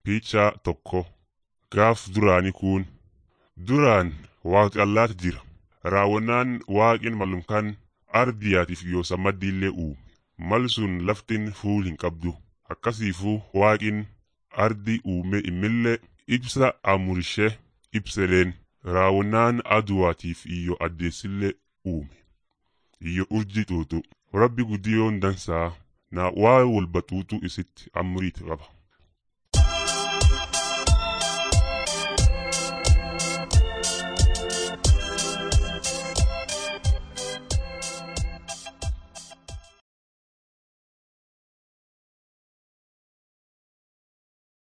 Piichaa tokko gaaf duraanii kun duraan waaqi allaatti jira. Raawwannaan waaqin malumkaan ardiyaatiif yoo sammaddiillee uume. Mal sun laftin fuul hin qabdu. Akkasiifuu waaqin ardi uume immillee ibsa amurishee ibsedeen raawwannaan aduwaatiif iyyo addeessillee uume. Iyyo urji xuuxu. Rabbi guddiyoon dansaa na waa walba xuuxuu isitti amriit qaba.